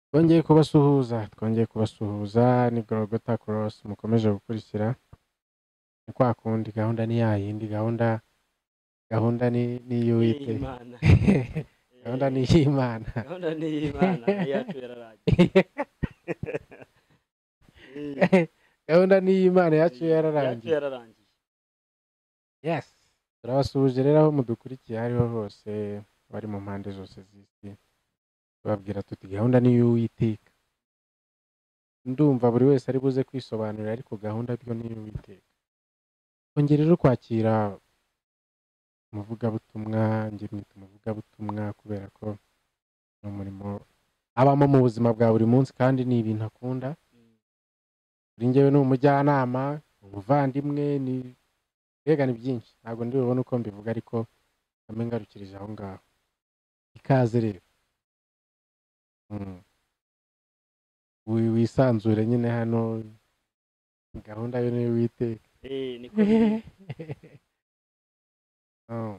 Twongeye kubasuhuza twongeye kubasuhuza ni Gorogota Cross mukomeje gukurikira ni kwa kundi gahunda ni ya yindi gahunda gahunda ni ni y'uwite y'imana gahunda ni y'Imana gahunda ni iy'imana iyacu yararaye Eh, gahunda ni y'Imana yacu iyacu yararangiye yararangiye yes turabasuhuje rero aho mudukurikiye aho ariho hose bari mu mpande zose z'isi babwira tuti gahunda ni iy'uwiteka ndumva buri wese ari buze kwisobanurira ariko gahunda byo ni iy'uwiteka twongere rero kwakira umuvugabutumwa njye mwita umuvugabutumwa kubera ko ni umurimo abamo mu buzima bwa buri munsi kandi ni ibintu akunda Mm. kuri njyewe ni umujyanama umuvandimwe ni mbega ni byinshi ntabwo ndi bubone uko mbivuga ariko name ngarukirije aho ngaho ikaze rero Mm. Wi- wisanzure nyine hano gahunda yo niyo witeka Eh, niko biri. Mm.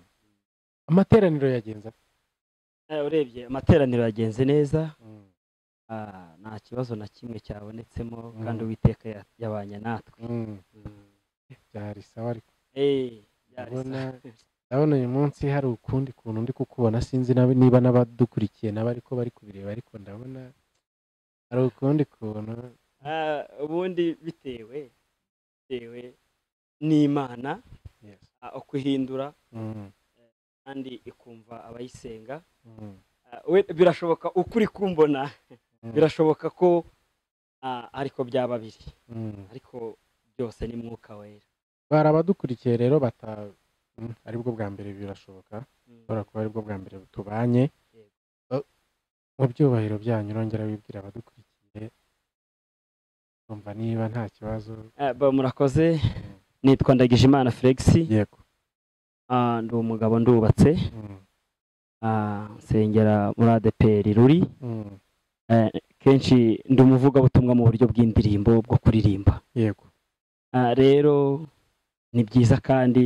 amateraniro yagenze ate? Eh, urebye amateraniro yagenze neza Mm. ah, nta kibazo na kimwe cyabonetsemo Mm. kandi uwiteka ya- yabanye natwe Mm. byari sawa ariko Eh, byari Ndabona sa- ndabona uyu munsi hari ukundi kuntu ndi kukubona sinzi nab- niba n'abadukurikiye nabo ariko bari kubireba ariko ndabona hari ukundi kuntu Ah, ubundi bitewe bitewe n'imana yes. ah, ukuhindura Mm. kandi ikumva abayisenga Mm. Ah, we- birashoboka ukuri kumbona Mm. birashoboka ko ah, ariko byaba biri Mm. ariko byose ni mwuka wera bari abadukurikiye rero bata Mm, aribwo bwa mbere birashoboka Mm. ushobora kuba aribwo bwa mbere tubanye Yego. Oh, mu byubahiro byanyu urongera wibwira abadukurikiye kumva niba nta kibazo Ah, ba- murakoze nitwa ndagijimana felix yego Ah, ndi umugabo ndubatse Mm, Ah, nsengera muri adeperi ruri mm, Eh, kenshi ndi umuvugabutumwa mu buryo bw'indirimbo bwo kuririmba yego Ah, rero ni byiza kandi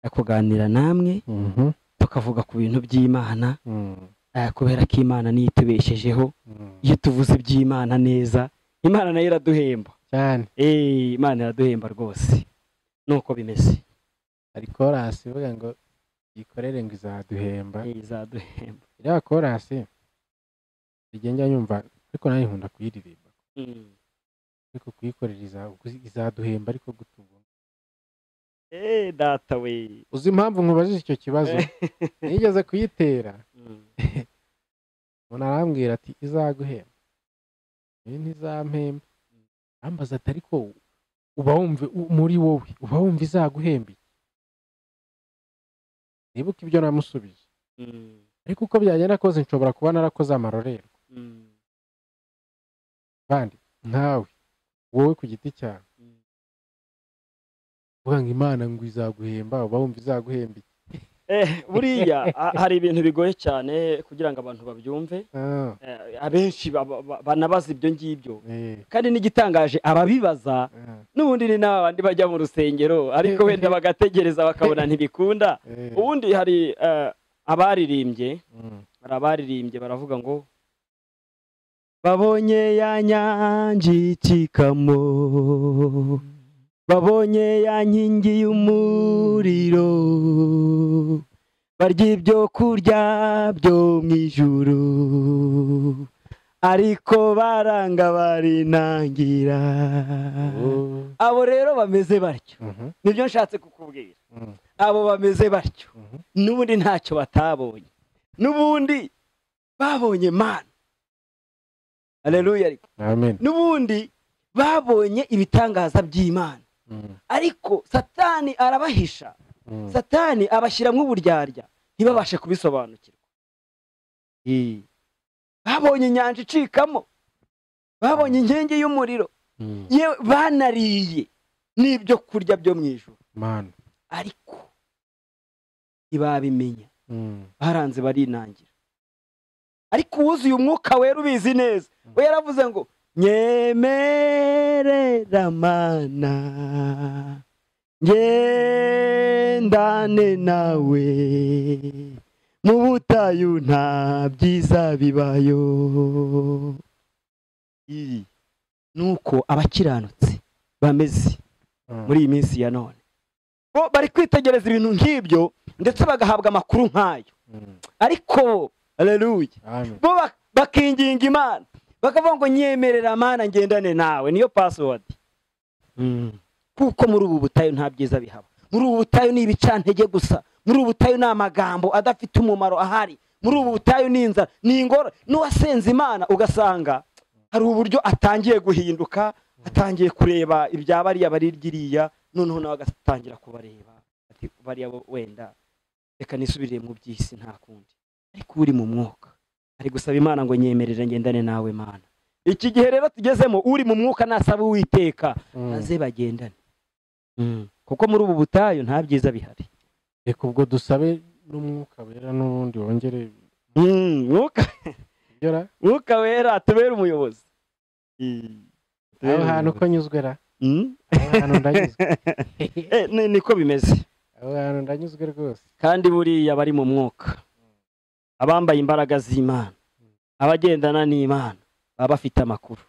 eh, kuganira namwe Mhm, tukavuga ku bintu by'imana mm, eh, kubera ko imana niyo itubeshejeho mm. iyo tuvuze iby'imana neza imana nayo iraduhemba cyane eee imana iraduhemba rwose nuko bimeze hari korasi ivuga ngo yikorere ngo izaduhemba Eee, izaduhemba iriya korasi rigenda nyumva ariko nawe nkunda kuyiririmba Mm. ariko kuyikorera iza- izaduhemba ariko gutunga eee data we uzi impamvu nkubajije icyo kibazo nigeze kuyitera Mm. umuntu arambwira ati izaguhemba ibi ntizampemba arambaza ati ariko uba wumva u- muri wowe uba wumva izaguhemba iki nibuka ibyo namusubije Mm. ariko uko byagenda kose nshobora kuba narakoze amarorerwa Mm. kandi nkawe wowe ku giti cyawe Mm. uvuga ngo imana ngo izaguhemba uba wumva izaguhemba iki Eh, buriya ha- hari ibintu bigoye cyane kugira ngo abantu babyumve Ah, Eh, abenshi baba- ba- banabaza ibyo ngibyo eh, kandi n'igitangaje ababibaza ah, n'ubundi ni n'abandi bajya mu rusengero ariko wenda bagategereza bakabona ntibikunda eh, ubundi hari eh, abaririmbye mm, hari abaririmbye baravuga ngo babonye ya nyange y'ikikamo babonye ya nkingi y'umuriro barya ibyo kurya byo mu ijuru ariko baranga barinangira oh, abo rero bameze batyo mhm, nibyo nshatse kukubwira mm, abo bameze batyo mhm, n'ubundi ntacyo batabonye n'ubundi babonye mana aleluya ariko amen n'ubundi babonye ibitangaza by'imana mm, ariko satani arabahisha mm, satani abashyiramo uburyarya ntibabashe kubisobanukirwa Eh, babonye inyanja icikamo babonye inkingi y'umuriro mm, yewe banariye n'ibyo kurya byo mu ijoro mana ariko ntibabimenya mm. baranze barinangira ariko uwuzuye umwuka wera ubizi neza Mm. we yaravuze ngo nyemerera mana ngendane nawe mu butayu nta byiza bibayo iyi ni uko abakiranutsi bameze muri iyi minsi ya none bo bari kwitegereza ibintu nk'ibyo ndetse bagahabwa amakuru nk'ayo ariko aleluya bo bak- bakinginga imana bakavuga ngo nyemerera mana ngendane nawe niyo password kuko muri ubu butayu nta byiza bihaba muri ubu butayu ni ibicantege gusa muri ubu butayu ni amagambo adafite umumaro ahari muri ubu butayu ni inzara ni ingoro n'uwasenze imana ugasanga hari uburyo atangiye guhinduka atangiye kureba ibya bariya bari ryiriya noneho nawe agatangira kubareba ati bariya bo wenda reka nisubirire mu by'isi nta kundi ariko uri mu mwuka ari gusaba imana ngo nyemerere ngendane nawe mana iki gihe rero tugezemo uri mu mwuka nasaba uwiteka maze bagendane kuko muri ubu butayu nta byiza bihari reka ubwo dusabe n'umwuka wera n'ubundi wongere mwuka ugera mwuka wera atubere umuyobozi aho hantu ko nyuzwe ra aho hantu ndanyuzwe Eh, ni- niko bimeze aho hantu ndanyuzwe rwose kandi buriya bari mu mwuka abambaye imbaraga z'imana abagendana n'imana baba bafite amakuru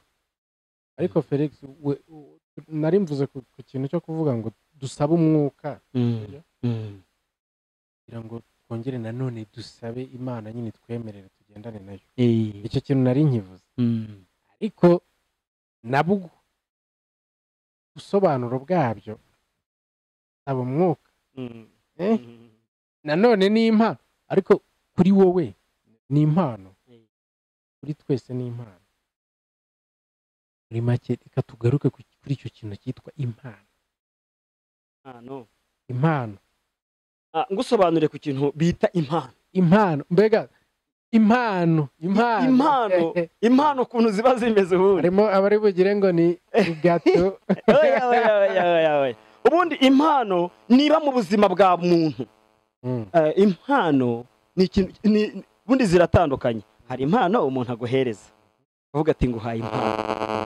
ariko felix we u- nari mvuze ku ku kintu cyo kuvuga ngo dusabe umwuka kugira ngo twongere nanone dusabe imana nyine twemerere tugendane nayo Eh, icyo kintu nari nkivuze mm. ariko nabwo ubusobanuro bwabyo saba umwuka Mm. eh? nanone ni impano ariko kuri wowe ni impano Mm. kuri twese ni impano muri make reka tugaruke ku- kuri icyo kintu cyitwa impano Ah, no. impano Ah, ngusobanurire ku kintu bita impano impano mbega impano impano impano. impano ukuntu ziba zimeze ubundi harimo abari bugire ngo ni gato Oya, oya, oya, oya, oya. ubundi impano niba mu buzima bwa muntu Mm, eh, impano ni ikintu- ni- ubundi ziratandukanye hari impano umuntu aguhereza uvuga ati nguhaye impano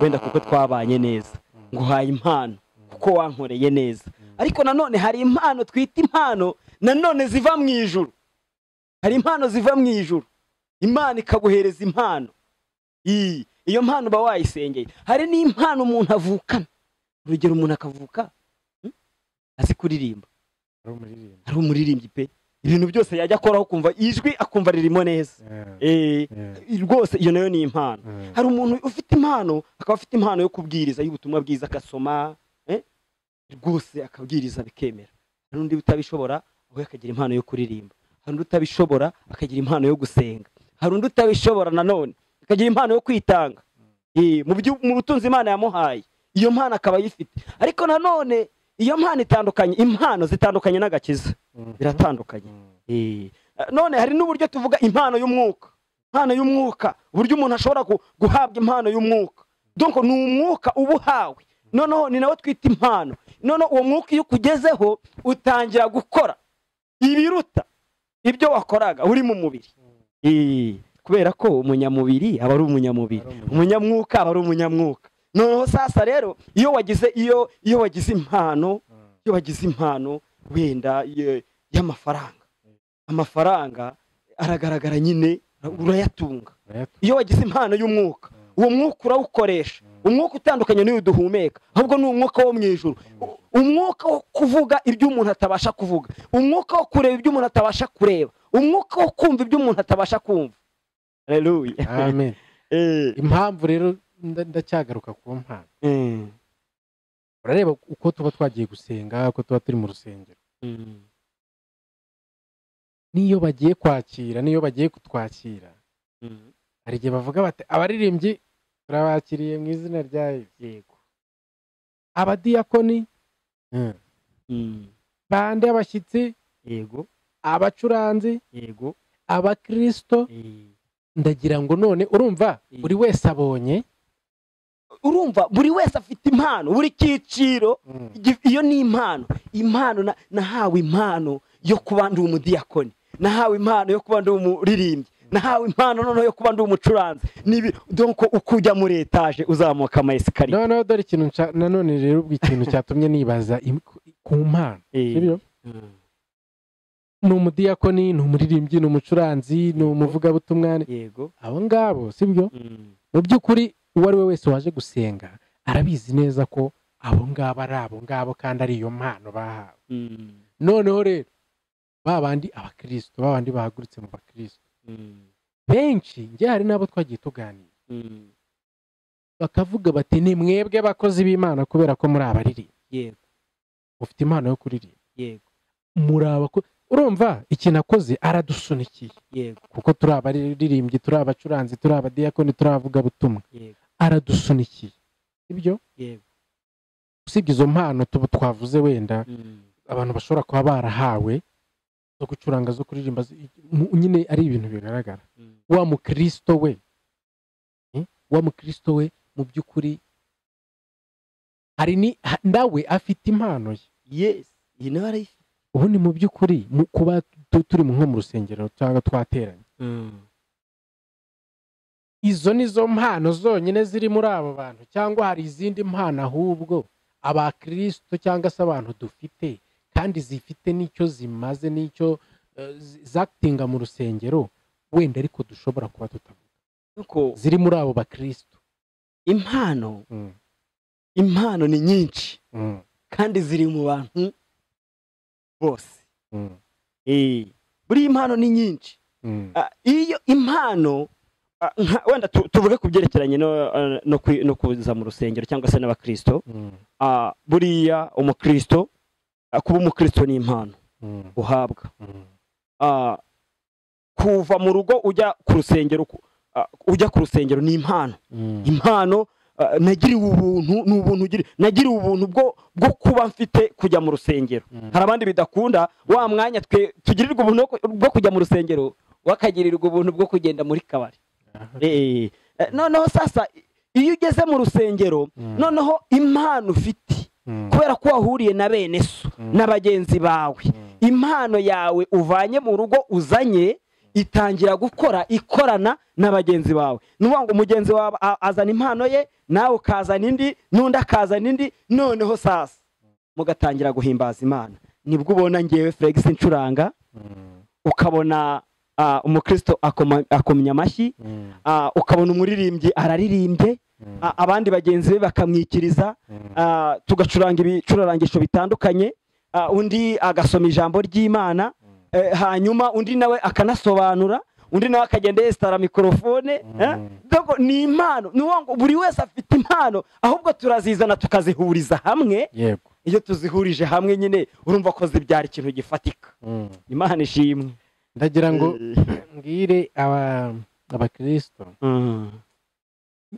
wenda kuko twabanye neza mm, nguhaye impano mm, kuko wankoreye neza mm. ariko nanone hari impano twita impano nanone ziva mu ijuru hari impano ziva mu ijuru imana ikaguhereza impano iyi iyo mpano uba wayisengeye hari n'impano umuntu avukana urugero umuntu akavuka hmm, azi kuririmba ari umuririmbyi ari umuririmbyi pe ibintu byose yajya akoraho kumva ijwi akumva ririmo neza Yeah, Eh, yeah, rwose iyo nayo ni impano mm. hari umuntu ufite impano akaba afite impano yo kubwiriza y'ubutumwa bwiza agasoma eh, rwose akabwiriza bikemera hari undi utabishobora we akagira impano yo kuririmba hari undi utabishobora akagira impano yo gusenga hari undi utabishobora nanone akagira impano yo kwitanga Eh, mu byo- mu butunzi imana yamuhaye iyo mpano akaba ayifite ariko nanone iyo mpano itandukanye impano zitandukanye n'agakiza Mm, biratandukanye mm, Eh, none hari n'uburyo tuvuga impano y'umwuka impano y'umwuka uburyo umuntu ashobora gu- guhabwa impano y'umwuka donko ni umwuka uba uhawe noneho ni nawe twita impano noneho uwo mwuka iyo ukugezeho utangira gukora ibiruta ibyo wakoraga uri mu mubiri mm. Eh, kubera ko umunyamubiri aba ari umunyamubiri Ari umunyamubiri. umunyamwuka aba ari umunyamwuka noneho sasa rero iyo wagize iyo iyo wagize impano Mm, iyo wagize impano wenda ye- y'amafaranga amafaranga aragaragara nyine urayatunga urayatunga. iyo wagize impano y'umwuka Mm, uwo mwuka urawukoresha mm, umwuka utandukanye n'iyo duhumeka ahubwo ni umwuka wo mu ijuru U- umwuka wo kuvuga ibyo umuntu atabasha kuvuga umwuka wo kureba ibyo umuntu atabasha kureba umwuka wo kumva ibyo umuntu atabasha kumva haleluya amen Eh, impamvu rero nda- ndacyagaruka ku mpano eh, urareba uko tuba twagiye gusenga uko tuba turi mu rusengero mm, n'iyo bagiye kwakira n'iyo bagiye kutwakira mm, hari igihe bavuga bati abaririmbyi turabakiriye mu izina rya yesu yego abadiyakoni mm, Mm, bande abashyitsi yego abacuranzi yego abakirisito eh. ndagira ngo none urumva Mm. buri wese abonye urumva buri wese afite impano buri cyiciro Gi- iyo ni impano impano na- nahawe impano yo kuba ndi umudiyakoni nahawe impano yo kuba ndi umuririmbyi nahawe impano noneho yo kuba ndi umucuranzi nibi donko uko ujya muri etaje uzamuka ama esikariye noneho dore ikintu nca- nanone rero ubwo ikintu cyatumye nibaza im- ku mpano sibyo ni umudiyakoni ni umuririmbyi ni umucuranzi ni umuvugabutumwa ni- yego abo ngabo sibyo mu by'ukuri uwo ari we wese waje gusenga arabizi neza ko abo ngabo ari abo ngabo kandi ari iyo mpano bahawe noneho rero ba bandi abakirisito ba bandi bahagurutse mu bakirisito benshi njye hari n'abo twagiye tuganira bakavuga bati ni mwebwe bakozi b'imana kubera ko muri abaririmba yego ufite impano yo kuririmba yego muri abako urumva ikintu akoze aradusunikiye yego kuko turi abaririmbyi turi abacuranzi turi abadiyakoni turi abavugabutumwa yego aradusunikiye sibyo yego usibye izo mpano tuba twavuze wenda Mm. abantu bashobora kuba barahawe zo gucuranga zo kuririmba zi- mu- nyine ari ibintu bigaragara Mm. wa mukristo we eh, wa mukristo we mu by'ukuri hari ni ha- nawe afite impano ye yes iyi nawe arayifite ubundi mu by'ukuri mu- kuba tu- turi mu- nko mu rusengero cyangwa twateranye izo ni zo mpano zonyine ziri muri abo bantu cyangwa hari izindi mpano ahubwo abakristo cyangwa se abantu dufite kandi zifite n'icyo zimaze n'icyo eh, zi- zakitinga mu rusengero wenda ariko dushobora kuba tutavuga nuko ziri muri abo bakristo impano impano ni nyinshi kandi ziri mu bantu bose Eh, buriya impano ni nyinshi Ah, iyo impano ah, nka- wenda tu- tuvuge ku byerekeranye no- ah, no kwi- no kuza mu rusengero cyangwa se n'abakirisito Ah, buriya umukirisito ah, kuba umukirisito ni impano uhabwa Ah, kuva mu rugo ujya ku rusengero ku- ah, ujya ku rusengero ni impano impano ah, nagiriwe ubuntu ni ubuntu ugiri- nagiriwe ubuntu bwo bwo kuba mfite kujya mu rusengero hari abandi bidakunda wa mwanya twe tugirirwa ubuntu bwo ku- bwo kujya mu rusengero wakagirirwa ubuntu bwo kugenda muri kabari Eh, eh, noneho sasa iyo ugeze mu rusengero noneho impano ufite kubera ko wahuriye na bene so Mm. na bagenzi bawe impano yawe uvanye mu rugo uzanye itangira gukora ikorana na bagenzi bawe ni ukuvuga ngo mugenzi wawe a- azana impano ye nawe ukazana indi n'undi akazana indi noneho sasa mugatangira guhimbaza imana nibwo ubona ngewe felix ncuranga ukabona ah, umukristo akoma- akomya amashyi ah, ukabona umuririmbyi araririmbye a- abandi bagenzi be bakamwikiriza Ah, tugacuranga ibicurangisho bitandukanye Ah, undi agasoma ijambo ry'imana Eh, hanyuma undi nawe akanasobanura undi nawe akagenda yesitara mikorofone Mm. eh? Dogo, ni impano ni ukuvuga ngo buri wese afite impano ahubwo turazizana tukazihuriza hamwe yego iyo tuzihurije hamwe nyine urumva ko zibyara ikintu gifatika Mm. imana ishimwe ndagira ngo Eh, mbwire aba- abakristo mm,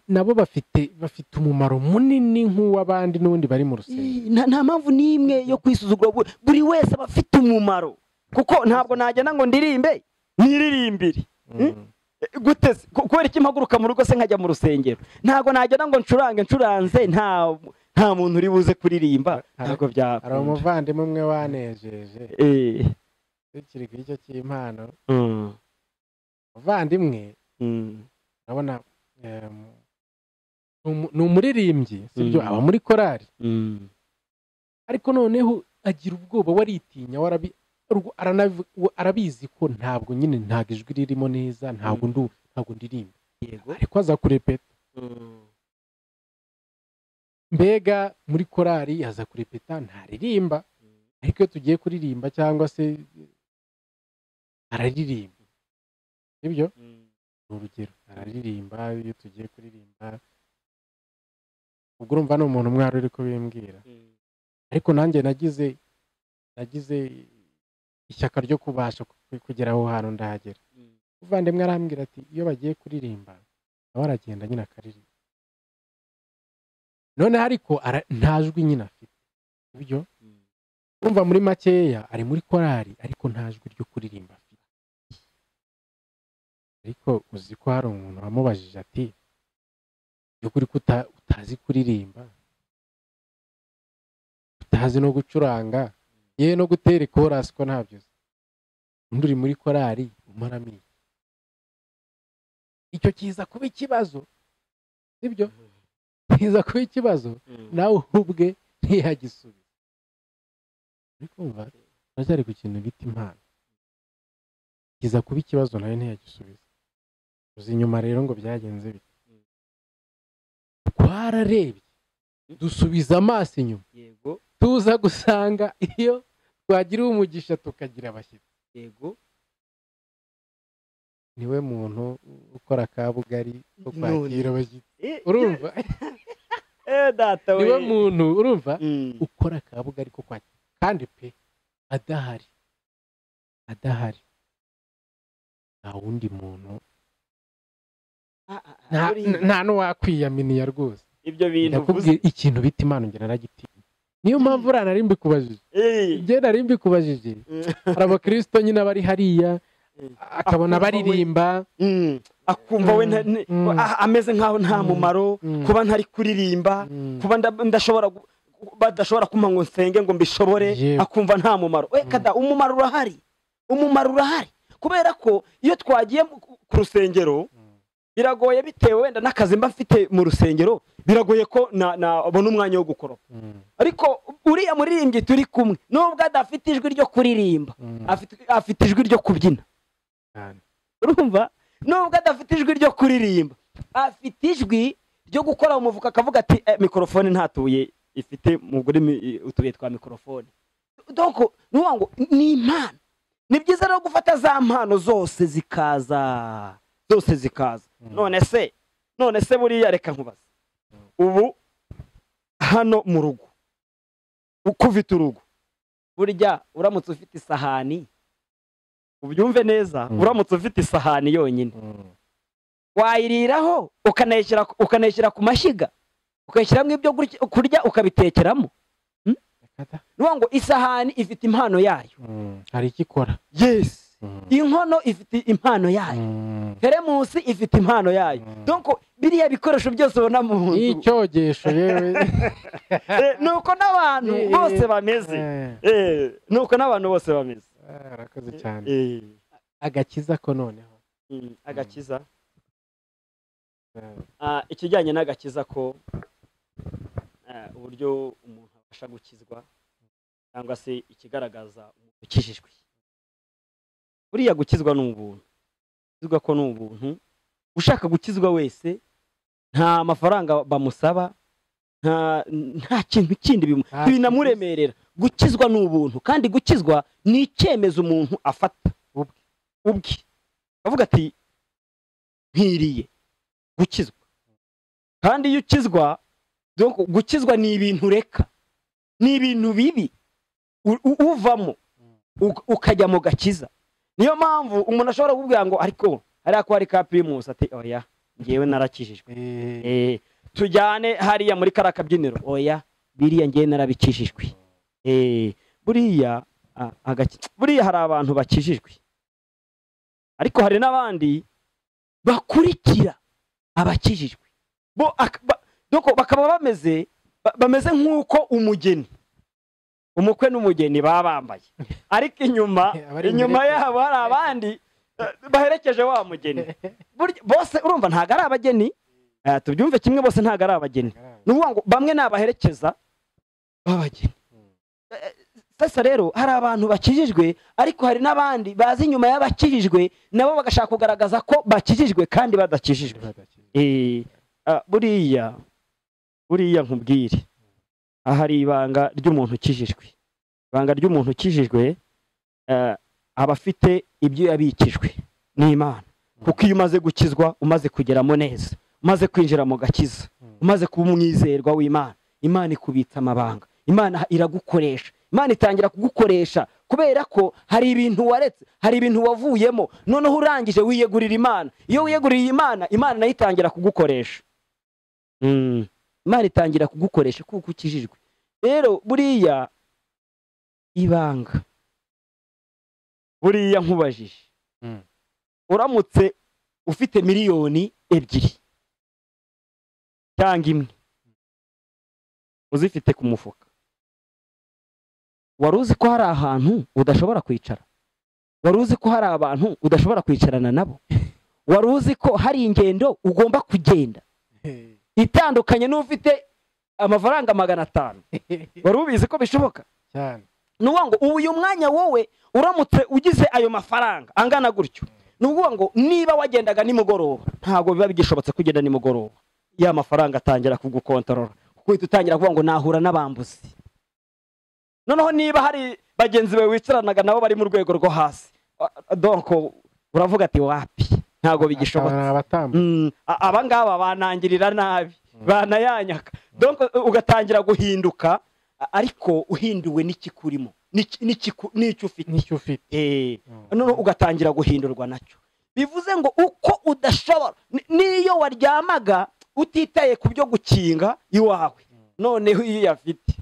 nabo bafite bafite umumaro munini nk'uw'abandi n'ubundi bari mu rusengero nta nta mpamvu n'imwe yo kwisuzugura buri- buri wese aba afite umumaro kuko ntabwo nagenda ngo ndirimbe niririmbire Mm. gute se? Ku- kubera iki mpaguruka mu rugo se nkajya mu rusengero ntabwo nagera ngo ncurange ncuranze nta nta muntu uri buze kuririmba Hari- ntabwo byakunda. hari umuvandimwe umwe wanejeje Eh, tukiri ku icyo cy'impano mm, umuvandimwe mm, urabona em, ni umu- ni umuririmbyi sibyo Mm. aba muri korari mm, ariko noneho agira ubwoba waritinya warabi urwo- aranavi- we- arabizi ko ntabwo nyine ntabwo ijwi ririmo neza ntabwo Mm. ndu ntabwo ndirimba yego ariko aza kurepeta mm, mbega muri korari aza kurepeta ntaririmba ariko iyo tugiye kuririmba cyangwa se araririmba sibyo mm, ni urugero araririmba iyo tugiye kuririmba ubwo urumva ni umuntu mwari uri kubimbwira mm, ariko nanjye nagize nagize ishyaka ryo kubasha ku- kugera aho hantu ndahagera mm. umuvandimwe arambwira ati iyo bagiye kuririmba nawe aragenda nyine akaririmba noneho ariko ara- nta jwi nyine afite sibyo urumva muri makeya ari muri korari ariko nta jwi ryo kuririmba afite ariko uzi ko hari umuntu wamubajije ati by'ukuri ko uta- utazi kuririmba utazi no gucuranga yewe no gutera ikorasi ko ntabyo uzi undi uri muri korari umaramo iki icyo kiza kuba ikibazo sibyo kiza kuba ikibazo nawe ubwe ntiyagisubiza uri kumva uracyari ku kintu bita impano kiza kuba ikibazo nawe ntiyagisubiza uzi inyuma rero ngo byagenze bite twararebye dusubiza amaso inyuma yego tuza gusanga iyo twagira umugisha tukagira abashyitsi yego niwe muntu ukora kabugari ko None. kwakira abashyitsi Eh, urumva eh, data we niwe muntu urumva Mm. ukora kabugari ko kwakira kandi pe adahari adahari nta wundi muntu Ah, ah, ah, nta- buriya nta n'uwakwiyaminiya rwose ibyo bintu uvuze ndakubwira ikintu bita impano njye naragitinya niyo mpamvu uriya nari mbikubajije Eh, njye nari mbikubajije hari abakirisito nyine bari hariya Mm. akabona Akumva we. baririmba mm, akumva we nta- ni- Mm. ah, ameze nk'aho nta Mm. mumaro Mm. kuba ntari kuririmba Mm. kuba nda- ndashobora gu- badashobora kumpa ngo nsenge ngo mbishobore Yewe. akumva nta mumaro we Mm. kada umumaro urahari umumaro urahari kubera ko iyo twagiye mu- ku rusengero Mm. biragoye bitewe wenda n'akazi mba mfite mu rusengero biragoye ko na- nabona umwanya wo gukora Mm. ariko uriya muririmbyi turi kumwe nubwo adafite ijwi ryo kuririmba Mm. afite- afite ijwi ryo kubyina Cyane. urumva nubwo adafite ijwi ryo kuririmba afite ijwi ryo gukora umuvuka akavuga ati "Eh, mikorofone nta tubuye ifite mu rurimi eh, utubuye twa mikorofone doko ni ukuvuga ngo ni impano ni byiza rero gufata za mpano zose zikaza zose zikaza Mm. none se none se buriya reka nkubaze ubu hano mu rugo ukufite urugo burya uramutse ufite isahani ubyumve neza Mm. uramutse ufite isahani yonyine Mm. wayiriraho ukanayishyira ukanayishyira ku mashyiga ukayishyiramo ibyo gutya- kurya ukabitekeramo Kata. ni ukuvuga ngo isahani ifite impano yayo Mm. hari icyo ikora yesi Mm. inkono ifite impano yayo Mm. teremusi ifite impano yayo Mm. donko biriya bikoresho byose ubona mu nzu n'icyogesho yewe Eh, ni uko n'abantu Eh, eh, bose bameze Eh, Eh, ni uko n'abantu bose bameze ah, arakoze cyane Eh, agakiza ko noneho mm, agakiza Eh, Ah, ikijyanye n'agakiza ko ah, uburyo umuntu abasha gukizwa cyangwa se ikigaragaza umuntu ukijijwe buriya gukizwa ni ubuntu gukizwa ko ni ubuntu ushaka gukizwa wese nta mafaranga bamusaba nta nta kintu kindi bimu- Nta binamuremerera gukizwa ni ubuntu kandi gukizwa ni icyemezo umuntu afata Ubwe. ubwe avuga ati nkwiriye gukizwa kandi iyo ukizwa donc gukizwa ni ibintu ureka ni ibintu bibi u- u- uvamo uk- ukajya mu gakiza niyo mpamvu umuntu ashobora kukubwira ngo ariko hariya ko hari ka pirimusi ati oya ngewe narakijijwe eh, Eh, tujyane hariya muri kariya kabyiniro oya biriya ngewe narabikijijwe Eh, buriya a- agaki- buriya hari abantu bakijijwe ariko hari n'abandi bakurikira abakijijwe bo ak- ba- doko bakaba bameze ba- bameze nk'uko umugeni umukwe n'umugeni baba bambaye ariko inyuma Abari inyuma imbere. yabo hari abandi eh, baherekeje wa mugeni Burya- bose urumva ntabwo ari abageni eh, tubyumve kimwe bose ntabwo ari abageni ni ukuvuga ngo bamwe ni abaherekeza b'abageni Mm. sasa rero hari abantu bakijijwe ariko hari n'abandi baza inyuma y'abakijijwe nabo bagashaka kugaragaza ko bakijijwe kandi badakijijwe Badakijijwe. Eh, ah, buriya buriya nkubwire aha ari ibanga ry'umuntu ukijijwe ibanga ry'umuntu ukijijwe eh, aba afite ibyo yabikijwe n'imana kuko iyo umaze gukizwa umaze kugeramo neza umaze kwinjira mu gakiza Mm. umaze kuba umwizerwa w'imana imana ikubitsa amabanga imana iragukoresha imana itangira kugukoresha kubera ko hari ibintu waretse hari ibintu wavuyemo noneho urangije wiyegurira imana iyo wiyeguriye imana imana nayo itangira kugukoresha Mm. imana itangira kugukoresha kuko ukijijwe rero buriya ibanga buriya nkubajije Mm. uramutse ufite miliyoni ebyiri cyangwa imwe uzifite ku mufuka wari uzi ko hari ahantu udashobora kwicara wari uzi ko hari abantu udashobora kwicarana nabo wari uzi ko hari ingendo ugomba kugenda Eh, itandukanye n'ufite amafaranga magana atanu wari ubizi ko bishoboka cyane ni ukuvuga ngo uyu mwanya wowe uramutse ugize ayo mafaranga angana gutyo ni ukuvuga ngo niba wagendaga nimugoroba ntabwo biba bigishobotse kugenda nimugoroba ya mafaranga atangira kugukontorora kuko uhita utangira kuvuga ngo nahura n'abambuzi noneho niba hari bagenzi bawe wicaranaga nabo bari mu rwego rwo hasi Ah, donko uravuga ati wapi ntabwo Aba bigishoboka ni abatambyi Mm, a- aba ngaba banangirira nabi Mm. banayanyaka donc uh, ugatangira guhinduka a- ariko uhinduwe n'ikikurimo n'iki- n'iki- n'icyo ufite n'icyo ufite Eh, Mm. noneho ugatangira guhindurwa nacyo bivuze ngo uko udashobora ni- n'iyo waryamaga utitaye ku byo gukinga iwawe noneho iyo uyafite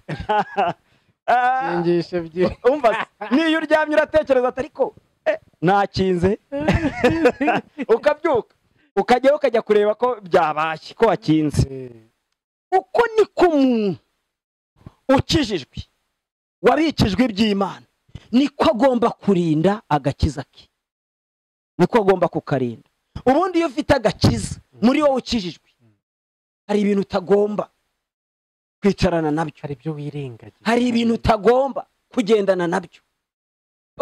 Ah, byingishe byinshi umva se, niyo uryamye uratekereza ati ariko eh, nakinze ukabyuka ukajyayo ukajya kureba ko byabashye ko wakinze uko niko umuntu ukijijwe wabikijwe iby'imana niko agomba kurinda agakiza ke niko agomba kukarinda ubundi iyo ufite agakiza muri wowe ukijijwe hari ibintu utagomba kwicarana nabyo hari ibyo wirengagiza hari ibintu utagomba kugendana nabyo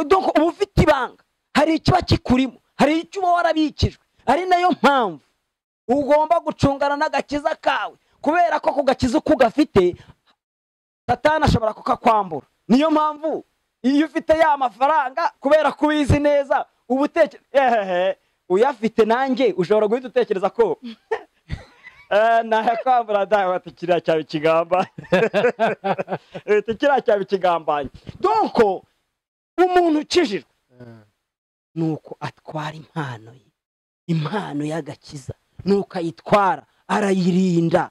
Donko uba ufite ibanga hari ikiba kikurimo hari icyo uba warabikijwe ari nayo mpamvu ugomba gucungana n'agakiza kawe kubera ko ku gakiza uko ugafite satani ashobora kukakwambura niyo mpamvu iyo ufite ya mafaranga kubera ko ubizi neza uba utekereza ehehe uyafite nanjye ushobora guhita utekereza ko Eh, nayakwambura dawe ati kiriya cyaba ikigamba leta kiriya cyaba ikigambanye donko umuntu ukijijwe Ah, ni uko atwara impano ye impano y'agakiza ni uko ayitwara arayirinda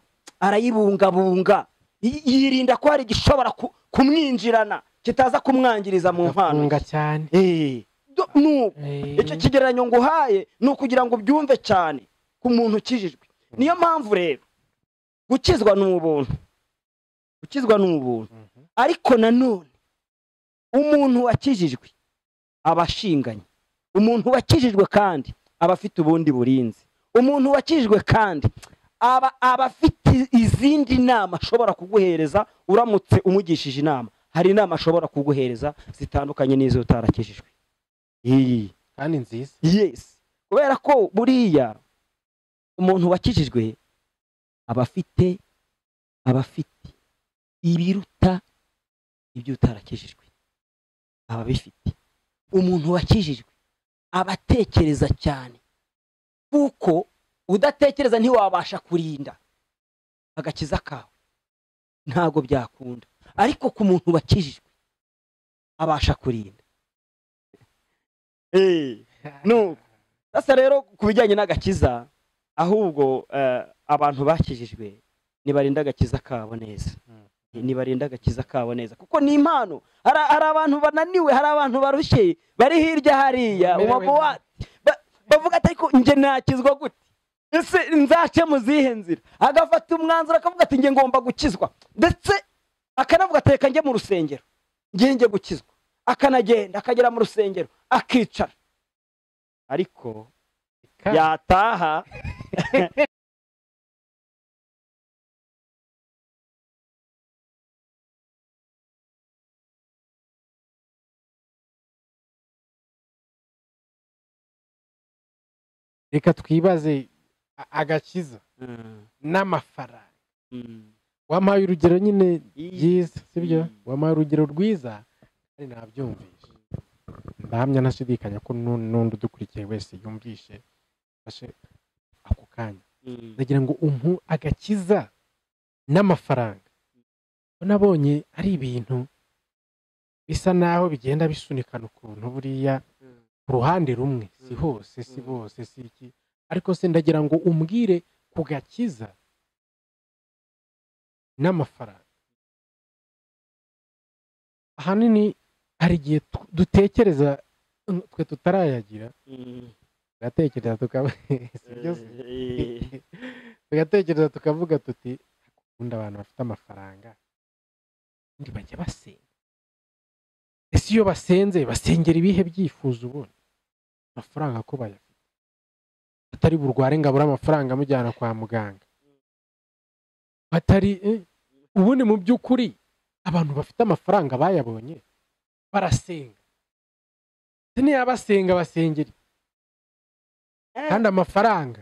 arayibungabunga Y- yirinda ko hari igishobora ku- kumwinjirana kitaza kumwangiriza mu mpano afunga cyane Eh, do- ni uko Eh, icyo kigereranyo nguhaye ni ukugira ngo ubyumve cyane ku muntu ukijijwe niyo mpamvu rero gukizwa ni ubuntu gukizwa ni ubuntu mhm. ariko nanone umuntu wakijijwe aba ashinganye umuntu wakijijwe kandi aba afite ubundi burinzi umuntu wakijijwe kandi aba aba afite izindi nama ashobora kuguhereza uramutse umugishije inama hari inama ashobora kuguhereza zitandukanye n'izo utarakijijwe iyi kandi nziza yes kubera ko buriya umuntu wakijijwe aba afite aba afite ibiruta ibyo utarakijijwe aba abifite umuntu wakijijwe aba atekereza cyane kuko udatekereza ntiwabasha kurinda agakiza kawe ntabwo byakunda ariko ku muntu wakijijwe abasha kurinda Eh. No. Sasa rero ku bijyanye n'agakiza ahubwo eh, abantu bakijijwe ntibarinda agakiza kabo neza Mm. ntibarinda agakiza kabo neza kuko ni impano hari hari abantu bananiwe hari abantu barushye bari hirya hariya Bamerewe umabuwate bavuga ati ariko njye nakizwa gute ese nzace mu zihe nzira agafata umwanzuro akavuga ati njye ngomba gukizwa ndetse akanavuga ati reka njye mu rusengero njye njye gukizwa akanagenda akagera mu rusengero akicara ariko Kandi yataha reka twibaze a- agakiza n'amafaranga wampaye urugero nyine byiza sibyo Mm. wampaye urugero rwiza kandi nabyumvishe ndahamya ntashidikanya ko nu- n'undi udukurikiye wese yumvishe afashe ako kanya ndagira ngo umpu agakiza n'amafaranga ko nabonye ari ibintu bisa naho bigenda bisunikana ukuntu buriya ku ruhande rumwe si Mm. hose si Mm. bose si iki ariko se ndagira ngo umbwire ku gakiza n'amafaranga ahanini hari igihe tu- dutekereza mm, twe tutarayagira turatekereza tukaba si byo se? tugatekereza tukavuga tuti ubundi abantu bafite amafaranga ubundi bajya basenga ese iyo basenze basengera ibihe byifuzo ubundi amafaranga ko bayafite atari burware ngo abure amafaranga amujyana kwa muganga batari eh, ubundi mu by'ukuri abantu bafite amafaranga bayabonye barasenga Se niyabasenga basengera iki? kandi amafaranga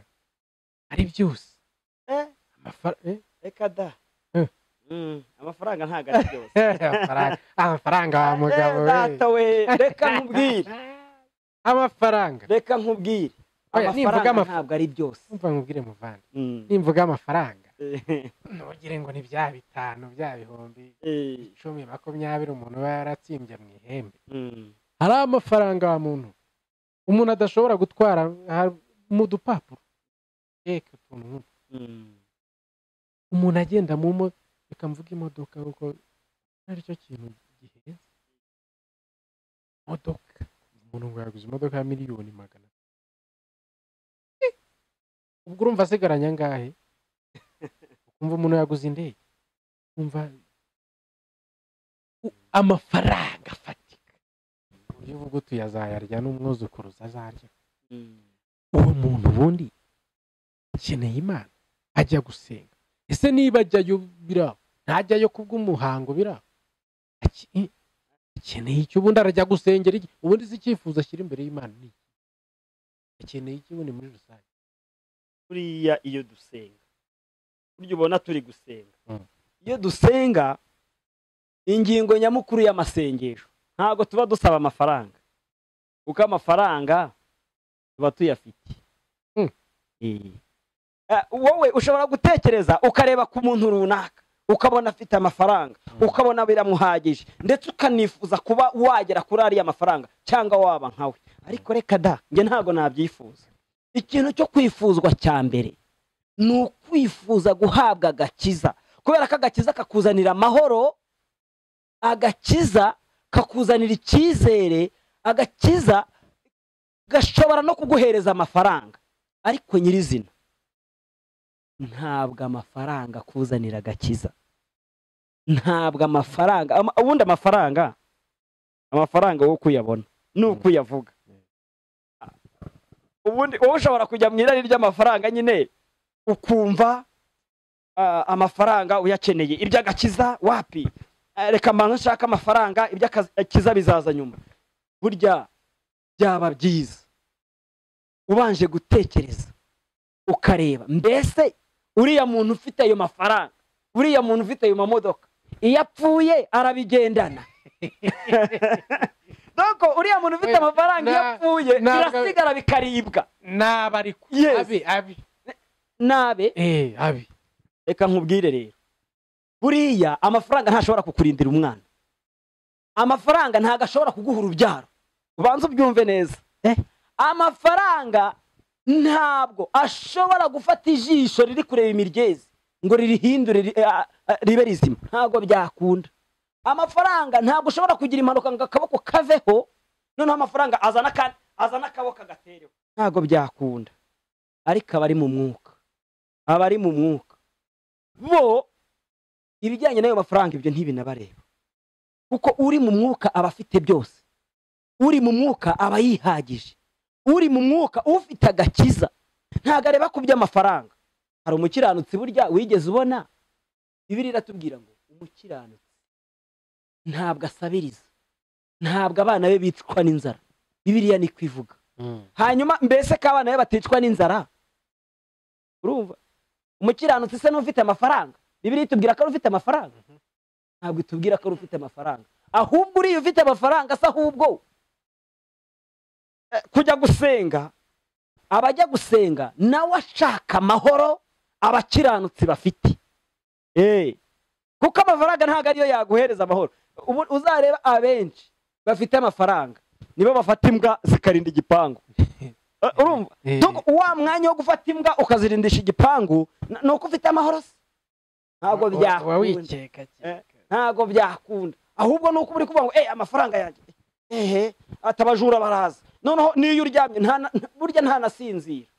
ari byose reka da Eh. Mm, amafaranga ntabwo ari byose amafaranga amafaranga wa mugabo Eh, we data we reka nkubwire amafaranga reka nkubwire Oya, nimvuga amafaranga amaf- ntabwo ari byose umva nkubwire muvandi Mm. nimvuga amafaranga ntugire ngo ni bya bitanu bya bihumbi icumi makumyabiri umuntu aba yaratsimbye mu ihembe Mm. hari amafaranga wa muntu umuntu adashobora gutwara ha- mu dupapuro reka utuntu nk'utu. Mm. umuntu agenda mu mo reka mvuge imodoka kuko aricyo kintu gihenze imodoka umuntu ngo yaguze imodoka ya miliyoni magana atatu. Eh, ubwo urumva asigaranye angahe ukumva umuntu yaguze indege umva amafaranga afatika uburyo uvuga utuye azayarya n'umwuzukuruza azarya Mm. uwo muntu ubundi akeneye imana ajya gusenga ese niba ajyayo biraba ntajyayo kubw'umuhango biraba Ake- akeneye icyo ubundi arajya gusengera iki ubundi si icyifuzo ashyira imbere y'imana ni iki akeneye iki ubundi muri rusange buriya iyo dusenga burya ubona turi gusenga Mm. iyo dusenga ingingo nyamukuru y'amasengesho ntabwo tuba dusaba amafaranga kuko amafaranga tuba tuyafite Mm. Eh. Ah, wowe ushobora gutekereza ukareba ku muntu runaka ukabona afite amafaranga Mm. ukabona biramuhagije ndetse ukanifuza kuba wagera kuri ariya mafaranga cyangwa waba nkawe ariko reka da njye ntabwo nabyifuza ikintu cyo kwifuzwa cya mbere ni ukwifuza guhabwa agakiza kubera ko agakiza kakuzanira amahoro agakiza kakuzanira icyizere agakiza gashobora no kuguhereza amafaranga ariko nyirizina ntabwo amafaranga akuzanira agakiza ntabwo amafaranga ama- ubundi amafaranga amafaranga wo kuyabona ni ukuyavuga ubundi wowe ushobora kujya mu irari ry'amafaranga nyine ukumva ah, amafaranga uyakeneye iby'agakiza wapi Ah, reka mbanza nshaka amafaranga iby'agakiza bizaza nyuma burya byaba byiza ubanje gutekereza ukareba mbese uriya muntu ufite ayo mafaranga uriya muntu ufite ayo mamodoka iyo apfuye arabigendana doko uriya muntu ufite Oya, amafaranga iyo na- apfuye nabwo- birasigara bikaribwa naba ari ku Yes. abi abi nabe eh abi reka nkubwire rero buriya amafaranga ntashobora kukurindira umwana amafaranga ntabwo ashobora kuguha urubyaro ubanza ubyumve neza amafaranga ntabwo ashobora gufata ijisho riri kureba imiryezi ngo ririhindure ri- a- a- ribe rizima ntabwo byakunda amafaranga ntabwo ushobora kugira impanuka ngo akaboko kaveho noneho amafaranga azana aka- azana akaboko agatereho ntabwo byakunda ariko abari mu mwuka abari mu mwuka bo ibijyanye n'ayo mafaranga ibyo ntibinabareba kuko uri mu mwuka aba afite byose uri mu mwuka aba yihagije uri mu mwuka ufite agakiza ntabwo areba ku by'amafaranga hari umukiranutsi burya wigeze ubona bibiri iratubwira ngo umukiranutsi ntabwo asabiriza ntabwo abana be bicwa n'inzara bibiriya ni ko ivuga hanyuma mbese ko abana be baticwa n'inzara urumva umukiranutsi se n'ufite amafaranga bibiri itubwira ko ari ufite amafaranga ntabwo itubwira ko ari ufite amafaranga ahubwo uriya ufite amafaranga se ahubwo eh, kujya gusenga abajya gusenga nawe ashaka amahoro abakiranutsi bafite Eh, kuko amafaranga ntabwo ariyo yaguhereza amahoro Ubu- uzareba abenshi bafite amafaranga nibo bafata imbwa zikarinda igipangu Eh, urumva Eh. Doko wa mwanya wo gufata imbwa ukazirindisha igipangu n- ni uko ufite amahoro se ntabwo byakunda wikeka Eh, ntabwo byakunda ahubwo ni uko uri kuvuga ngo eh amafaranga yanjye ehe atabajura baraza noneho niyo uryamye nta na- nta- burya ntanasinzira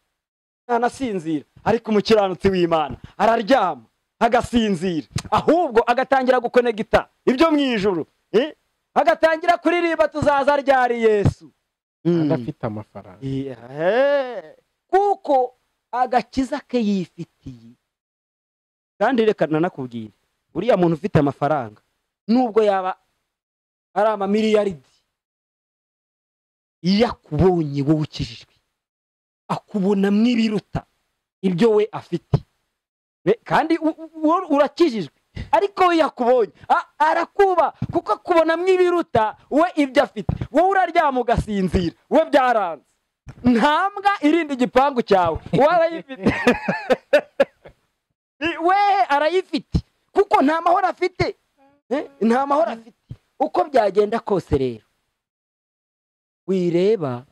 ntanasinzira ariko umukiranutsi w'imana araryama agasinzira ahubwo agatangira gukonegita ibyo mu ijuru eh, agatangira kuririmba tuzaza ryari yesu Mm. adafite amafaranga Yeah. kuko agakiza ke yifitiye kandi reka nanakubwire uriya muntu ufite amafaranga nubwo yaba ari amamiliyaridi iyo akubonye wowe ukijijwe akubonamo ibiruta ibyo we afite We- kandi u- u- wowe urakijijwe ariko we yakubonye a- arakuba kuko akubonamo ibiruta we ibyo afite wowe uraryama ugasinzira we byaranze nta mbwa irinda igipangu cyawe wowe arayifite I- we arayifite kuko nta mahoro afite Eh, nta mahoro afite uko byagenda kose rero wireba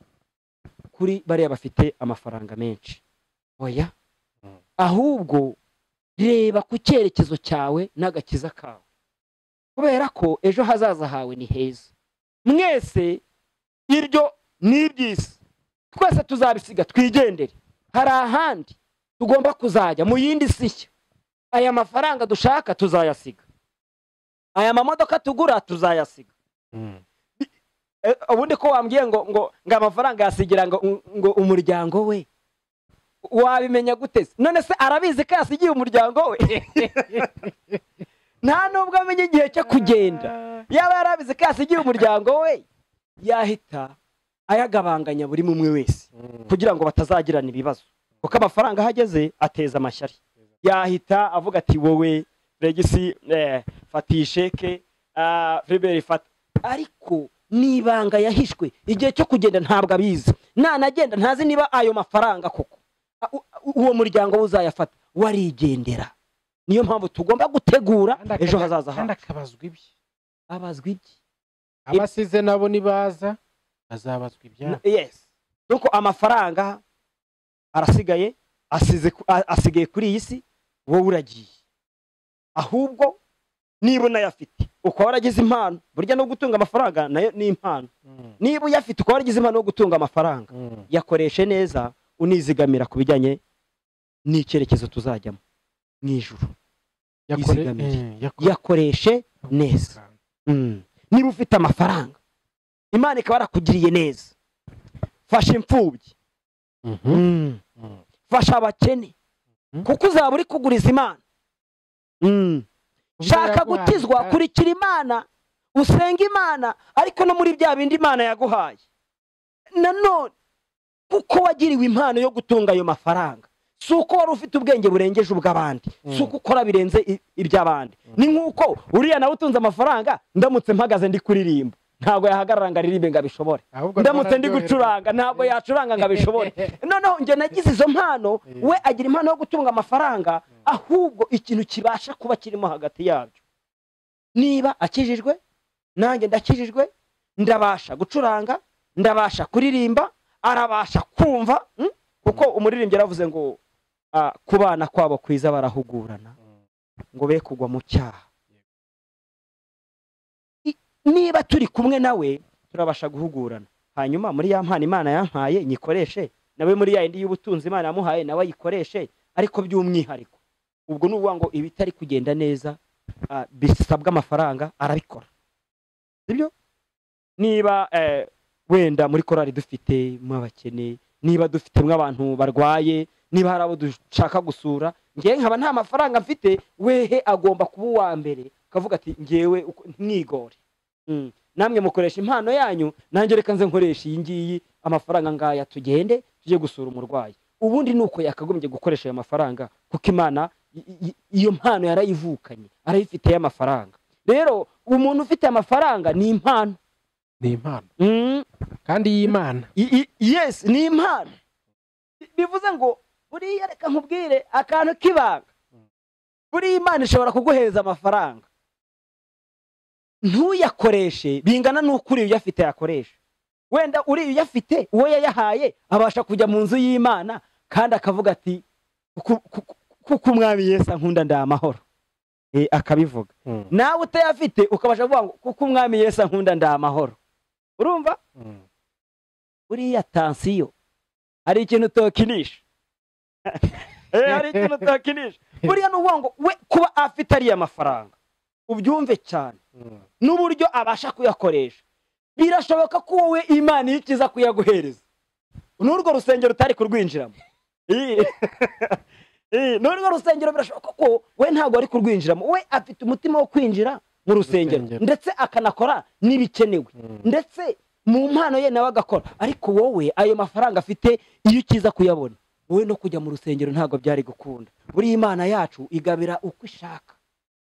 kuri bariya bafite amafaranga menshi oya Mm. ahubwo reba ku cyerekezo cyawe n'agakiza kawe kubera ko ejo hazaza hawe ni heza mwese iryo ni iby'isi twese tuzabisiga twigendere hari ahandi tugomba kuzajya mu yindi si nshya aya mafaranga dushaka tuzayasiga aya mamodoka tugura tuzayasiga Mm. Eh, ubundi ko wambwiye ngo ngo ngo amafaranga yasigira ngo ngo umuryango we wabimenya gute se? none se arabizi ko yasigiye umuryango we nta nubwo amenya igihe cyo kugenda yaba yarabizi ko yasigiye umuryango we yahita ayagabanganya buri mumwe wese Mm. kugira ngo batazagirana ibibazo kuko amafaranga aho ageze ateza amashyari yahita avuga ati wowe regisi eh, fata iyi sheke ah, Filibert fata ariko ni ibanga yahishwe igihe cyo kugenda ntabwo abizi nanagenda ntazi niba ayo mafaranga koko A- u- u- uwo muryango we uzayafata warigendera niyo mpamvu tugomba gutegura Kandi akaza- ejo hazaza kandi hacu akabazwa ibye abazwa iki abasize nabo nibaza bazabazwa ibyabo yes nuko amafaranga arasigaye asize ku- a- asigaye kuri iyi si wowe uragiye ahubwo niba unayafite ukaba waragize impano burya no gutunga amafaranga nayo ni impano Mm. niba uyafite ukaba waragize impano yo gutunga amafaranga Mm. yakoreshe neza unizigamira ku bijyanye n'icyerekezo tuzajyamo mu ijuru Yakore- Yizigamire. Mm, yakore- yakoreshe neza Mm. niba ufite amafaranga imana ikaba yarakugiriye neza fasha imfubyi Mhm. Mm. fasha abakene Mhm. kuko uzaba uri kuguriza imana shaka Ubwo gukizwa yaguhaye- kurikira imana usenga imana ariko no muri bya bindi imana yaguhaye nanone kuko wagiriwe impano yo gutunga ayo mafaranga si uko wari ufite ubwenge burengeje ubw'abandi Mm. si uko ukora birenze i- iby'abandi Mm. ni nk'uko uriya nawe utunze amafaranga ndamutse mpagaze ndi kuririmba ntabwo yahagarara ngo aririmbe ngo abishobore ahubwo ndamutse ndi araryoherwa. gucuranga ntabwo yacuranga ngo abishobore noneho njye nagize izo mpano Yeah. we agira impano yo gutunga amafaranga ahubwo ikintu kibasha kuba kirimo hagati yabyo niba akijijwe nanjye ndakijijwe ndabasha gucuranga ndabasha kuririmba arabasha kumva mm? kuko umuririmbyi yaravuze ngo ah, kubana kwabo kwiza barahugurana Mm. ngo be kugwa mu cyaha I- niba turi kumwe nawe turabasha guhugurana hanyuma muri ya mpano imana yampaye nyikoreshe nawe muri ya yindi y'ubutunzi imana yamuhaye nawe ayikoreshe ariko by'umwihariko ubwo ni ukuvuga ngo ibitari kugenda neza ah, bisabwa amafaranga arabikora sibyo niba eh, wenda muri korali dufite abakene niba dufite nk'abantu barwaye niba hari abo dushaka gusura ngewe nkaba nta mafaranga mfite wehe agomba kuba uwa mbere akavuga ati ngewe uko- mwigore Mm. namwe mukoresha impano yanyu nanjye reka nze nkoresha iyi ngiyi amafaranga ngaya tugende tujye gusura umurwayi ubundi ni uko yakagombye gukoresha ayo mafaranga kuko imana i- i- iyo mpano yarayivukanye arayifitiye amafaranga rero umuntu ufite amafaranga ni impano ni impano Mm. kandi y'imana I- i- yes ni impano bivuze ngo buriya reka nkubwire akantu k'ibanga buriya imana ishobora kuguhereza amafaranga ntuyakoreshe bingana n'uko uriya uyafite yakoresha wenda uriya uyafite uwo yayahaye abasha kujya mu nzu y'imana kandi akavuga ati "Ku- ku- ku- kuko umwami yesu ankunda ndaha amahoro Eh, akabivuga Mm. nawe utayafite ukabasha kuvuga ngo kuko umwami yesu ankunda ndaha amahoro urumva Mm. buriya tansiyo hari ikintu utokinisha Eh, hari ikintu utokinisha buriya ni ukuvuga ngo we kuba afite ariya mafaranga ubyumve cyane Mm. n'uburyo abasha kuyakoresha birashoboka ko wowe imana iyo ikiza kuyaguhereza n'urwo rusengero utari kurwinjiramo Ii. Ii, n'urwo rusengero birashoboka ko we ntabwo ari kurwinjiramo we afite umutima wo kwinjira mu rusengero Rusengero. ndetse akanakora n'ibikenewe Mm. ndetse mu mpano ye nawe agakora ariko wowe ayo mafaranga afite iyo ukiza kuyabona wowe no kujya mu rusengero ntabwo byari gukunda buriya imana yacu igabira uko ishaka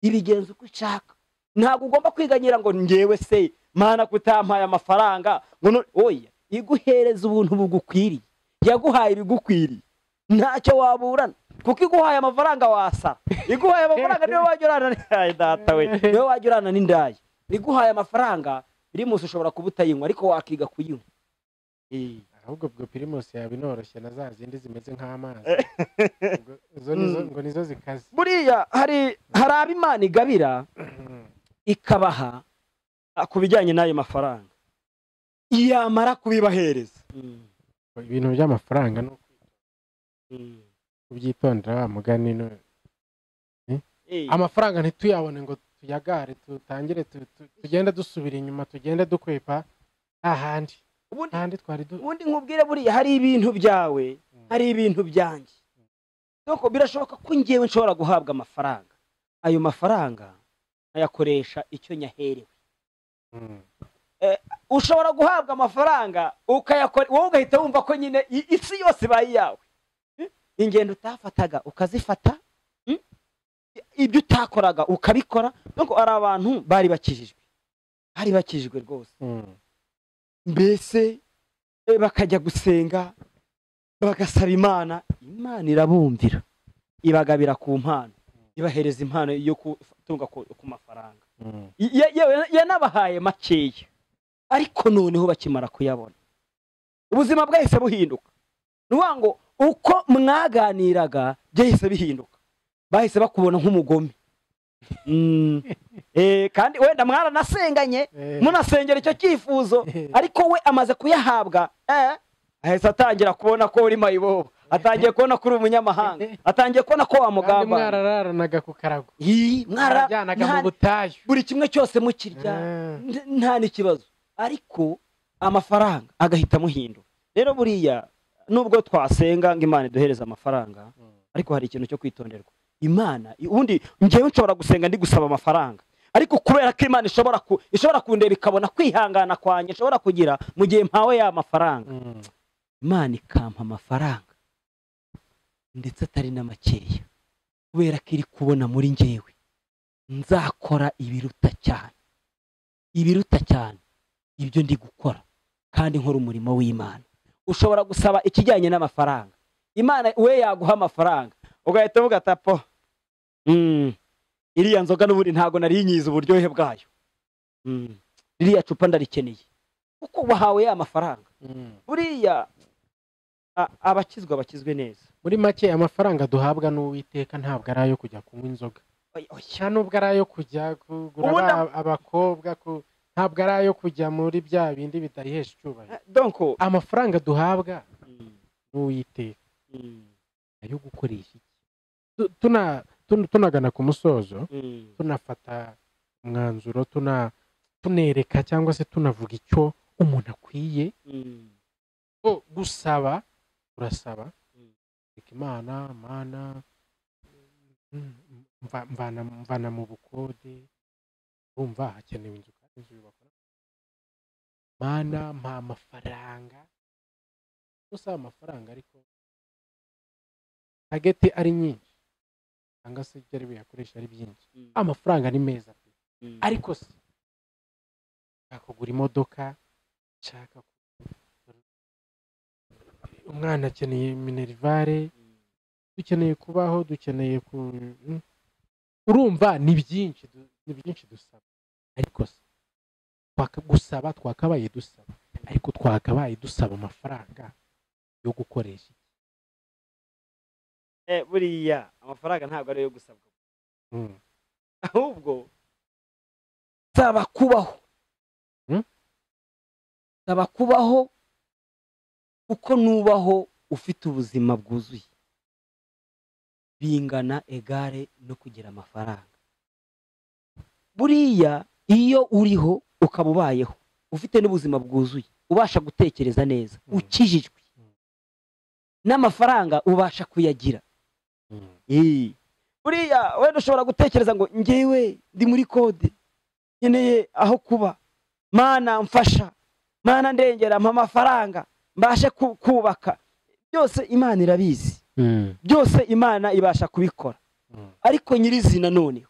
ibigenza uko ishaka ntabwo ugomba kwiganyira ngo ngewe se mana kutampaye amafaranga ngo none oya iguhereza ubuntu bugukwiriye yaguhaye ibigukwiriye ntacyo waburana kuko iguhaye amafaranga wasara iguhaye amafaranga niwe wajya urana n'indaya data we niwe wajya urana n'indaya iguhaye amafaranga pirimusi ushobora kuba utayinywa ariko wakiga kuyinywa ahubwo ubwo pirimusi yaba inoroshye na za zindi zimeze nk'amazi Ubwo izo nizo ngo nizo zikaze buriya hari hari abo imana igabira ikabaha ah, ku bijyanye n'ayo mafaranga yamara kubibahereza ibintu by'amafaranga no kubyitondera wa mugani no- Eh, amafaranga ntituyabone ngo tuyagare tutangire tu- tu- tugende dusubira inyuma tugende dukwepa nta handi ubundi nta handi twari du ubundi nkubwire buriya hari ibintu byawe hari ibintu byanjye Nuko birashoboka ko ngewe nshobora guhabwa amafaranga ayo mafaranga nkayakoresha icyo nyaherewe Mm. ushobora guhabwa amafaranga ukayakora wowe ugahita wumva ko nyine i- isi yose ibaye iyawe Hmm? ingendo utafataga ukazifata Hmm? ibyo utakoraga ukabikora nuko ari abantu bari bakijijwe bari bakijijwe rwose Mm. mbese eh, bakajya gusenga bagasaba imana imana irabumvira ibagabira ku mpano ibahereza impano yo gutunga ku ku mafaranga Mm. ya- ya- yanabahaye makeya ariko noneho bakimara kuyabona ubuzima bwahise buhinduka ni ukuvuga ngo uko mwaganiraga byahise bihinduka bahise bakubona nk'umugome Mm. Eh, kandi wenda mwaranasenganye Eh. munasengera icyo cyifuzo ariko we amaze kuyahabwa eh, ahise atangira kubona ko uri mayibobo atangiye kubona ko uri umunyamahanga atangiye kubona ko kandi wamugamba mwarararanaga ku karago mwarajyanaga mu mwara butayu buri kimwe cyose mukirya Ah. n- nta n'ikibazo ariko amafaranga agahita amuhindura rero buriya nubwo twasenga ngo imana iduhereze amafaranga Mm. ariko hari ikintu cyo kwitonderwa imana i- ubundi ngewe nshobora gusenga ndi gusaba amafaranga ariko kubera ko imana ishobora ku- ishobora kundeba ikabona kwihangana kwanjye nshobora kugira mu gihe mpawe ya mafaranga Mm. imana ikampa amafaranga ndetse atari na makeya kubera ko iri kubona muri njyewe nzakora ibiruta cyane ibiruta cyane ibyo ndi gukora kandi nkora umurimo w'imana ushobora gusaba ikijyanye n'amafaranga imana we yaguha amafaranga ugahita uvuga ati "Apo, mm, iriya nzoga n'ubundi ntabwo nari nyizi uburyohe bwayo Mm, ririya cupa ndarikeneye kuko wahawe ya mafaranga Mm. buriya a- abakizwa bakizwe neza muri make amafaranga duhabwa n'uwiteka ntabwo ari ayo kujya kunywa inzoga nta nubwo ari ayo kujya kugura Ubu aba- abakobwa ku- ntabwo ari ayo kujya muri bya bindi bitayihesha icyubahiro donko amafaranga duhabwa n'uwiteka ayo gukoresha iki Tu- tuna- tun- tunagana ku musozo tunafata umwanzuro tuna- tunereka cyangwa se tunavuga icyo umuntu akwiye ko gusaba urasaba Mm. reka imana mana mm, mva- mvana mvana mu bukode urumva hakenewe inzu kandi inzu yubakwa mana mpa amafaranga usaba amafaranga ariko tageti ari nyinshi cyangwa se ibyo ari buyakoresha ari byinshi amafaranga ni meza pe ariko se nshaka kugura imodoka nshaka ku- umwana akeneye minerivare dukeneye kubaho dukeneye ku Mm. urumva ni byinshi du- ni byinshi dusaba ariko se twaka- gusaba twakabaye dusaba ariko twakabaye dusaba amafaranga yo gukoresha iki? Eh, buriya amafaranga ntabwo ariyo gusabwa Mm. ahubwo saba kubaho Hmm? saba kubaho kuko nubaho ufite ubuzima bwuzuye bingana egare no kugira amafaranga buriya iyo uriho ukaba ubayeho ufite n'ubuzima bwuzuye ubasha gutekereza neza Hmm. ukijijwe Hmm. n'amafaranga ubasha kuyagira Mm. Eh, buriya wenda ushobora gutekereza ngo ngewe ndi muri kode nkeneye aho kuba mana mfasha mana ndengera mpa amafaranga mbashe ku- kubaka byose imana irabizi byose imana ibasha kubikora ariko nyirizina noneho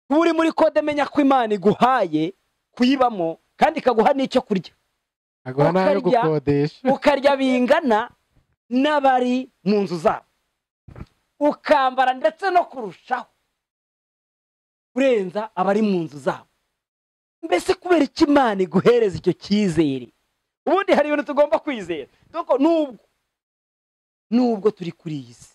kuba uri muri kode menya ko imana iguhaye kuyibamo kandi ikaguha n'icyo kurya aguha n'ayo ukarya- gukodesha ukarya bingana n'abari mu nzu zabo ukambara ndetse no kurushaho kurenza abari mu nzu zabo mbese kubera iki imana iguhereza icyo cyizere ubundi hari ibintu tugomba kwizera dore ko nubwo nubwo turi kuri iyi si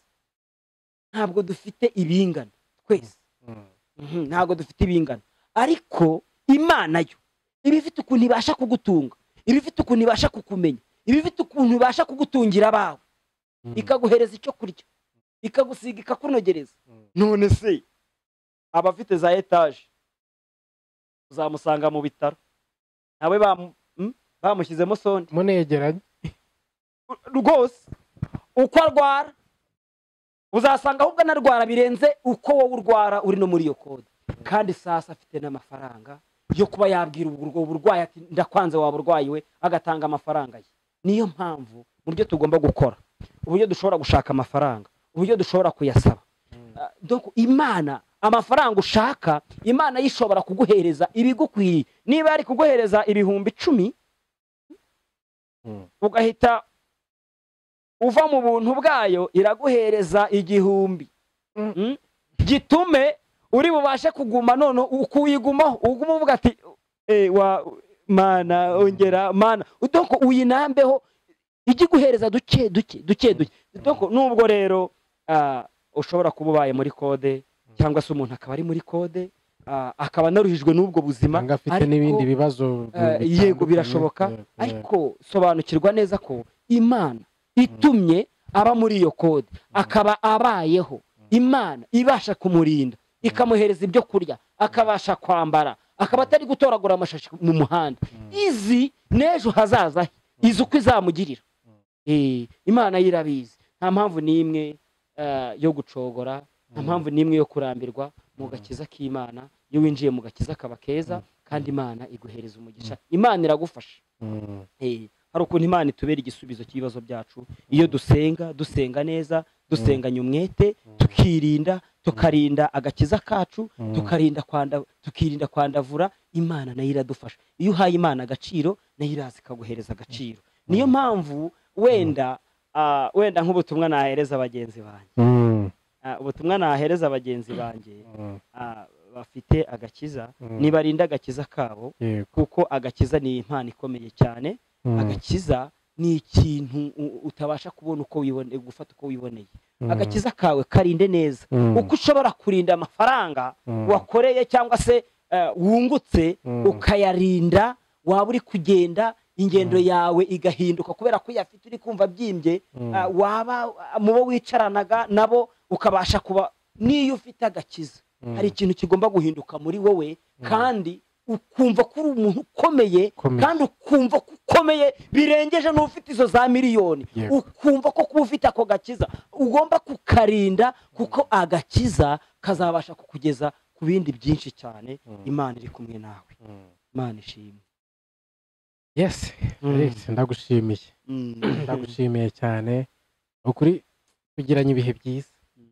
ntabwo dufite ibingana twese Mm. Mhm, ntabwo dufite ibingana ariko imana yo iba ifite ukuntu ibasha kugutunga iba ifite ukuntu ibasha kukumenya iba ifite ukuntu ibasha kugutungira abawe Mm. ikaguhereza icyo kurya ikagusiga ikakunogereza Mm. none se abafite za etaje uzamusanga mu bitaro nawe bamu- mm, bamushyizemo sonde munegeranye rwose uko arwara uzasanga ahubwo anarwara birenze uko wowe urwara uri no muri iyo kode kandi sasa afite n'amafaranga yo kuba yabwira ubwo burwayi ati ndakwanze waba urwayiwe agatanga amafaranga ye niyo mpamvu mu byo tugomba gukora uburyo dushobora gushaka amafaranga uburyo dushobora kuyasaba Ah, donc imana amafaranga ushaka imana yishobora kuguhereza ibigukwiriye niba yari kuguhereza ibihumbi icumi Mm. ugahita uva mu buntu bwayo iraguhereza igihumbi Mm. Mm? gitume uri bubashe kuguma none ukuyigumaho uguma uvuga ati "Eh, wa mana ongera mana doko uyinambeho ijye iguhereza duke duke duke duke doko nubwo rero ah, ushobora kuba ubaye muri kode cyangwa se umuntu akaba ari muri kode ah, akaba anaruhijwe n'ubwo buzima cyangwa afite ariko- n'ibindi bibazo Eh, bitandukanye. yego birashoboka Yeah, yeah. ariko sobanukirwa neza ko imana itumye aba muri iyo kode akaba abayeho imana ibasha kumurinda ikamuhereza ibyo kurya akabasha kwambara akaba atari gutoragura amashashi mu muhanda izi n'ejo hazaza he izi uko izamugirira Eh, imana yo irabizi nta mpamvu n'imwe eh, yo gucogora nta mpamvu n'imwe yo kurambirwa mu gakiza k'imana iyo winjiye mu gakiza kaba keza kandi imana iguhereza umugisha imana iragufasha Mm. Eh, hari ukuntu imana itubera igisubizo cy'ibibazo byacu iyo dusenga dusenga neza dusenganya umwete tukirinda tukarinda agakiza kacu Mm. tukarinda kwanda tukirinda kwandavura imana nayo iradufasha iyo uhaye imana agaciro nayo iraza ikaguhereza agaciro niyo mpamvu wenda ah, wenda nk'ubutumwa nahereza bagenzi banjye Mm. Ah, ubutumwa nahereza bagenzi banjye Mm. ah, bafite agakiza Mm. nibarinda agakiza kabo Yego. kuko agakiza ni impano ikomeye cyane Mm. agakiza ni ikintu u- utabasha kubona uko wibone gufata uko wiboneye Mm. agakiza kawe karinde neza Mm. uko ushobora kurinda amafaranga Mm. wakoreye cyangwa se eh, wungutse Mm. ukayarinda waba uri kugenda ingendo Mm. yawe igahinduka kubera ko uyafite uri kumva byimbye Mm. ah, waba ah, mu bo wicaranaga nabo ukabasha kuba n'iyo ufite agakiza Mm. hari ikintu kigomba guhinduka muri wowe kandi ukumva ko uri umuntu ukomeye Ukomeye. kandi ukumva ko ukomeye birengeje n'ufite izo za miliyoni Yego. ukumva ko kuba ufite ako gakiza ugomba kukarinda kuko agakiza kazabasha kukugeza ku bindi byinshi cyane Mm. imana iri kumwe nawe Mm. imana ishimwe yes Alex ndagushimiye Mm. ndagushimiye cyane ukuri tugiranye ibihe byiza Mm.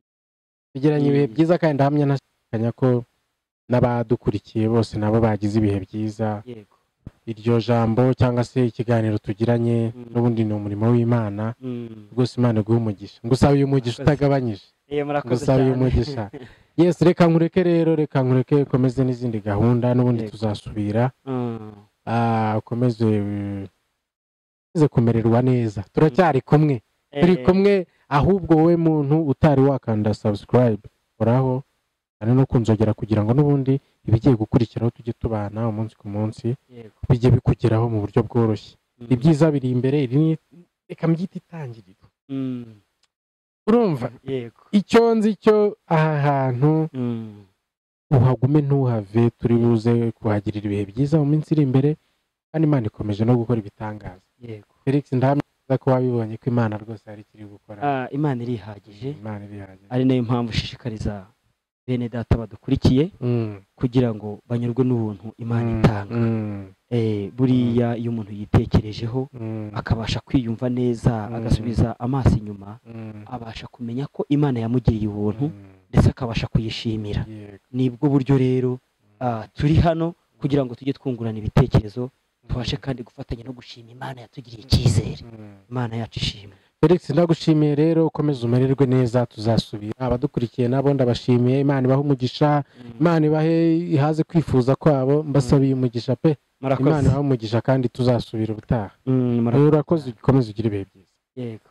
tugiranye ibihe Mm. byiza kandi ndahamya ntashidikanya ko n'abadukurikiye bose nabo bagize ibihe byiza yego iryo jambo cyangwa se ikiganiro tugiranye Mm. n'ubundi ni umurimo w'imana Mm. rwose imana iguhe umugisha ngusaba uyu mugisha Murakoze. utagabanyije Eh, murakoze ngusaba uyu cyane. mugisha yes reka nkureke rero reka nkureke ukomeze n'izindi gahunda n'ubundi Yego. tuzasubira Mm. Ah, ukomeze eh, ukomeze kumererwa neza turacyari kumwe turi Eh, kumwe ahubwo wowe muntu utari wakanda subscribe uraho hari no kunzogera kugira ngo n'ubundi ibigiye gukurikiraho tujye tubana umunsi ku munsi yego. bijye bikugeraho mu buryo bworoshye Mm. ibyiza biri imbere iri ni- reka mbyite itangiriro Mm. urumva yego icyo nzi cyo aha hantu Mm. uhagume ntuhave turi buze kuhagirira ibihe byiza mu minsi iri imbere kandi imana ikomeje no gukora ibitangaza yego felix ndahamya ko wabibonye ko imana rwose hari ikiri gukora Ah, imana irihagije imana irihagije ari nayo mpamvu ushishikariza bene data badukurikiye Mm, kugira ngo banyurwe n'ubuntu imana mm, itanga mm, Eh, buriya iyo umuntu yitekerejeho mm, akabasha kwiyumva neza Mm. agasubiza amaso inyuma mm, abasha kumenya ko imana yamugiriye ubuntu mm, ndetse akabasha kuyishimira yego. nibwo buryo rero ah, turi hano kugira ngo tujye twungurana ibitekerezo tubashe kandi gufatanya no gushima imana yatugiriye icyizere Mm. imana yacu ishimwe felix ndagushimiye rero ukomeze umererwe neza tuzasubira abadukurikiye nabo ndabashimiye imana ibahe umugisha imana ibahe ihaze kwifuza kwabo mbasabiye umugisha pe murakoze imana ibahe umugisha kandi tuzasubira ubutaha Mm, murakoze rero urakoze ukomeze ugire ibihe byiza yego